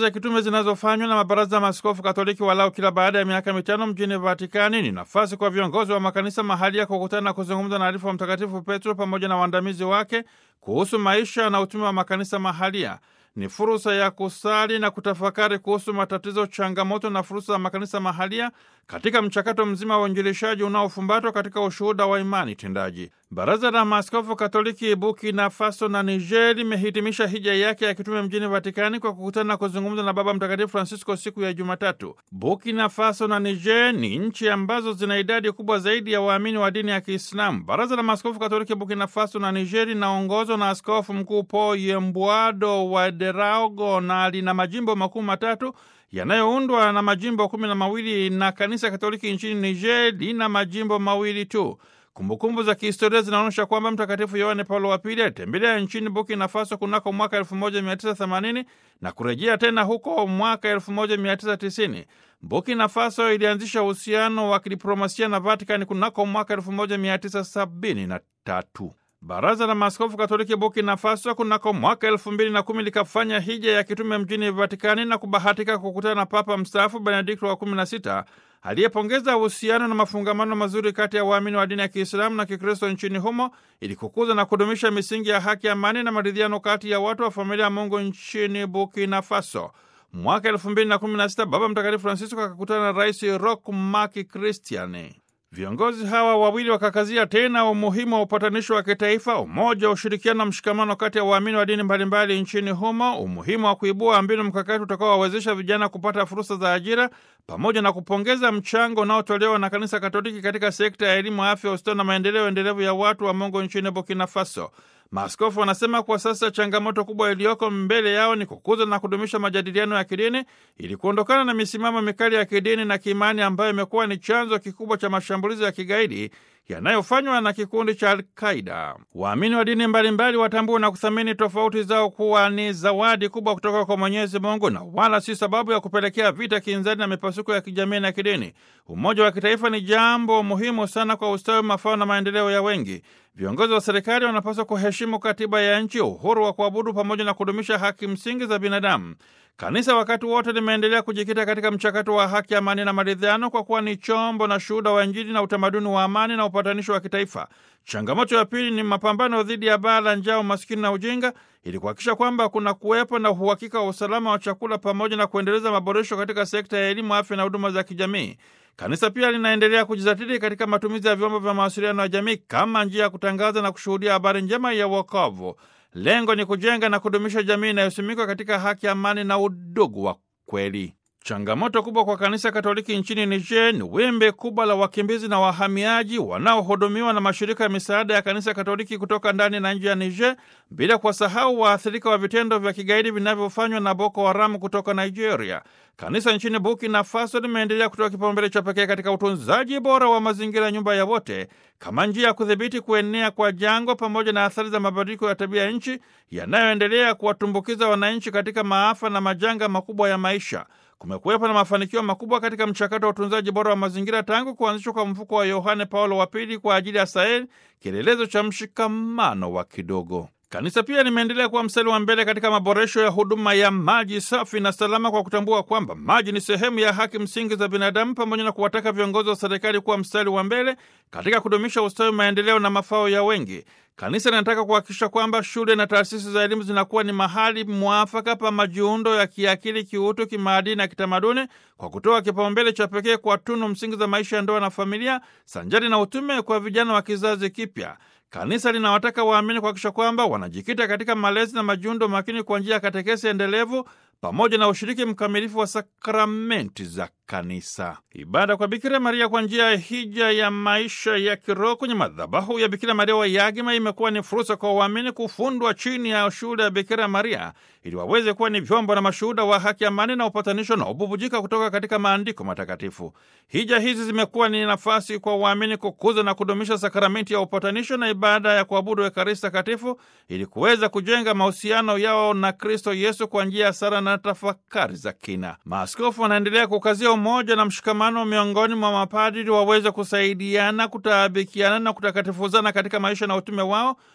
za kitume zinazofanywa na mabaraza ya maaskofu Katoliki walau kila baada ya miaka mitano mjini Vatikani ni nafasi kwa viongozi wa makanisa mahali ya kukutana na kuzungumza na alifu wa Mtakatifu Petro pamoja na waandamizi wake kuhusu maisha na utume wa makanisa mahalia. Ni fursa ya kusali na kutafakari kuhusu matatizo, changamoto na fursa za makanisa mahalia katika mchakato mzima wa uinjilishaji unaofumbatwa katika ushuhuda wa imani tendaji. Baraza la Maaskofu Katoliki Burkina Faso na Niger limehitimisha hija yake ya kitume mjini Vatikani kwa kukutana na kuzungumza na Baba Mtakatifu Francisco siku ya Jumatatu. Burkina Faso na Niger ni nchi ambazo zina idadi kubwa zaidi ya waamini wa dini ya Kiislamu. Baraza la Maaskofu Katoliki Burkina Faso na Niger linaongozwa na Askofu Mkuu Paul Yembwado wa Deraogo na lina majimbo makuu matatu yanayoundwa na majimbo kumi na mawili na kanisa Katoliki nchini Niger lina majimbo mawili tu. Kumbukumbu za kihistoria zinaonyesha kwamba Mtakatifu Yohane Paulo wa Pili alitembelea nchini Burkina Faso kunako mwaka 1980 na kurejea tena huko mwaka 1990. Burkina Faso ilianzisha uhusiano wa kidiplomasia na Vatikani kunako mwaka 1973. Baraza la Maaskofu Katoliki Burkina Faso kunako mwaka elfu mbili na kumi likafanya hija ya kitume mjini Vatikani na kubahatika kukutana na Papa mstaafu Benedikto wa kumi na sita aliyepongeza uhusiano na mafungamano mazuri kati ya waamini wa dini ya Kiislamu na Kikristo nchini humo ili kukuza na kudumisha misingi ya haki, amani na maridhiano kati ya watu wa familia ya Mungu nchini Burkina Faso. Mwaka elfu mbili na kumi na sita Baba Mtakatifu Francisco akakutana na Rais Roch Marc Christian. Viongozi hawa wawili wakakazia tena umuhimu wa upatanisho wa kitaifa, umoja, ushirikiano na mshikamano kati ya waamini wa dini mbalimbali nchini humo, umuhimu wa kuibua mbinu mkakati utakaowawezesha vijana kupata fursa za ajira, pamoja na kupongeza mchango unaotolewa na Kanisa Katoliki katika sekta ya elimu, afya, ustawi na maendeleo endelevu ya watu wa Mungu nchini Burkina Faso. Maaskofu wanasema kwa sasa changamoto kubwa iliyoko mbele yao ni kukuza na kudumisha majadiliano ya kidini ili kuondokana na misimamo mikali ya kidini na kiimani ambayo imekuwa ni chanzo kikubwa cha mashambulizi ya kigaidi yanayofanywa na kikundi cha Alqaida. Waamini wa dini mbalimbali watambue na kuthamini tofauti zao kuwa ni zawadi kubwa kutoka kwa Mwenyezi Mungu na wala si sababu ya kupelekea vita, kinzani na mipasuko ya kijamii na kidini. Umoja wa kitaifa ni jambo muhimu sana kwa ustawi, mafao na maendeleo ya wengi. Viongozi wa serikali wanapaswa kuheshimu katiba ya nchi, uhuru wa kuabudu, pamoja na kudumisha haki msingi za binadamu. Kanisa wakati wote limeendelea kujikita katika mchakato wa haki, amani na maridhiano, kwa kuwa ni chombo na shuhuda wa Injili na utamaduni wa amani na upatanisho wa kitaifa. Changamoto ya pili ni mapambano dhidi ya baa la njaa, umaskini na ujinga, ili kuhakikisha kwamba kuna kuwepo na uhakika wa usalama wa chakula, pamoja na kuendeleza maboresho katika sekta ya elimu, afya na huduma za kijamii. Kanisa pia linaendelea kujizatiti katika matumizi ya vyombo vya mawasiliano ya jamii kama njia ya kutangaza na kushuhudia habari njema ya wokovu. Lengo ni kujenga na kudumisha jamii inayosimikwa katika haki, amani na udugu wa kweli. Changamoto kubwa kwa kanisa Katoliki nchini Niger ni wimbi kubwa la wakimbizi na wahamiaji wanaohudumiwa na mashirika ya misaada ya kanisa Katoliki kutoka ndani na nje ya Niger, bila kuwasahau waathirika wa vitendo vya kigaidi vinavyofanywa na Boko Haramu kutoka Nigeria. Kanisa nchini Burkina Faso limeendelea kutoa kipaumbele cha pekee katika utunzaji bora wa mazingira, nyumba ya wote, kama njia ya kudhibiti kuenea kwa jangwa pamoja na athari za mabadiliko ya tabia ya nchi yanayoendelea kuwatumbukiza wananchi katika maafa na majanga makubwa ya maisha. Kumekuwepo na mafanikio makubwa katika mchakato wa utunzaji bora wa mazingira tangu kuanzishwa kwa mfuko wa Yohane Paulo wa Pili kwa ajili ya Saheli, kielelezo cha mshikamano wa kidogo. Kanisa pia limeendelea kuwa mstari wa mbele katika maboresho ya huduma ya maji safi na salama kwa kutambua kwamba maji ni sehemu ya haki msingi za binadamu, pamoja na kuwataka viongozi wa serikali kuwa mstari wa mbele katika kudumisha ustawi, maendeleo na mafao ya wengi. Kanisa linataka kuhakikisha kwamba shule na taasisi za elimu zinakuwa ni mahali mwafaka pa majiundo ya kiakili, kiutu, kimaadili na kitamaduni, kwa kutoa kipaumbele cha pekee kwa tunu msingi za maisha ya ndoa na familia, sanjari na utume kwa vijana wa kizazi kipya. Kanisa linawataka waamini kuhakikisha kwamba wanajikita katika malezi na majiundo makini kwa njia ya katekesi endelevu pamoja na ushiriki mkamilifu wa sakramenti za kanisa. Ibada kwa Bikira Maria kwa njia ya hija ya maisha ya kiroho kwenye madhabahu ya Bikira Maria wa Yagima imekuwa ni fursa kwa waamini kufundwa chini ya shule ya Bikira Maria ili waweze kuwa ni vyombo na mashuhuda wa haki, amani na upatanisho na ububujika kutoka katika maandiko matakatifu. Hija hizi zimekuwa ni nafasi kwa waamini kukuza na kudumisha sakramenti ya upatanisho na ibada ya kuabudu Ekaristi Takatifu ili kuweza kujenga mahusiano yao na Kristo Yesu kwa njia ya sala na tafakari za kina. Maaskofu wanaendelea kukazia umoja na mshikamano miongoni mwa mapadri waweze kusaidiana, kutaabikiana na kutakatifuzana katika maisha na utume wao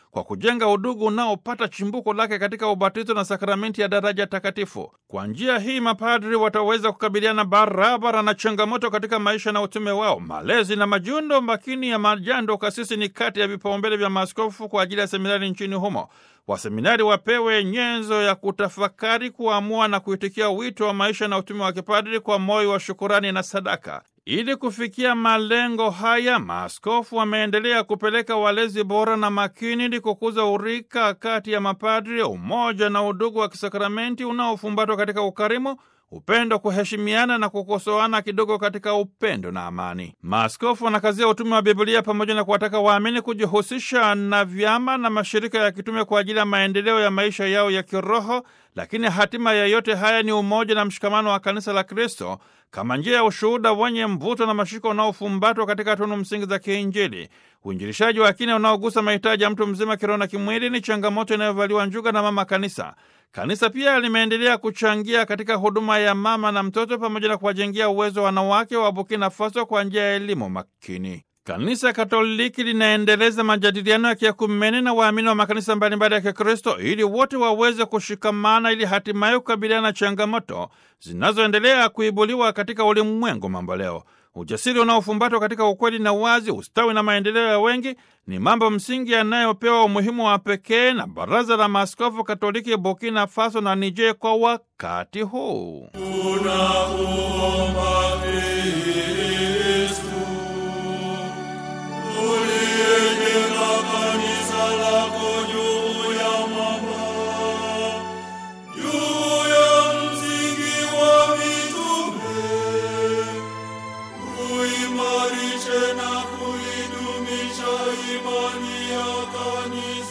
kwa kujenga udugu unaopata chimbuko lake katika ubatizo na sakramenti ya daraja takatifu. Kwa njia hii mapadri wataweza kukabiliana barabara na changamoto katika maisha na utume wao. Malezi na majiundo makini ya majando kasisi ni kati ya vipaumbele vya maaskofu kwa ajili ya seminari nchini humo. Waseminari wapewe nyenzo ya kutafakari, kuamua na kuitikia wito wa maisha na utume wa kipadri kwa moyo wa shukurani na sadaka. Ili kufikia malengo haya, maaskofu wameendelea kupeleka walezi bora na makini ili kukuza urika kati ya mapadri, umoja na udugu wa kisakramenti unaofumbatwa katika ukarimu upendo, kuheshimiana na kukosoana kidogo katika upendo na amani. Maaskofu wanakazia utume wa Biblia pamoja na kuwataka waamini kujihusisha na vyama na mashirika ya kitume kwa ajili ya maendeleo ya maisha yao ya kiroho, lakini hatima ya yote haya ni umoja na mshikamano wa kanisa la Kristo kama njia ya ushuhuda wenye mvuto na mashiko unaofumbatwa katika tunu msingi za kiinjili. Uinjilishaji wa kina unaogusa mahitaji ya mtu mzima kiroho na kimwili ni changamoto inayovaliwa njuga na mama kanisa. Kanisa pia limeendelea kuchangia katika huduma ya mama na mtoto pamoja na kuwajengea uwezo wanawake wa Burkina Faso kwa njia ya elimu makini. Kanisa Katoliki linaendeleza majadiliano ya kiakumene na waamini wa makanisa mbalimbali ya Kikristo ili wote waweze kushikamana ili hatimaye kukabiliana na changamoto zinazoendelea kuibuliwa katika ulimwengu mambo leo. Ujasiri unaofumbatwa katika ukweli na uwazi, ustawi na maendeleo ya wengi ni mambo msingi yanayopewa umuhimu wa pekee na Baraza la Maaskofu Katoliki Burkina Faso na Niger kwa wakati huu. Tunakuomba Kristu, uliyejenga kanisa lako juu ya mwamba, juu ya msingi wa mitume, uimarishe na kuidumisha imani ya kanisa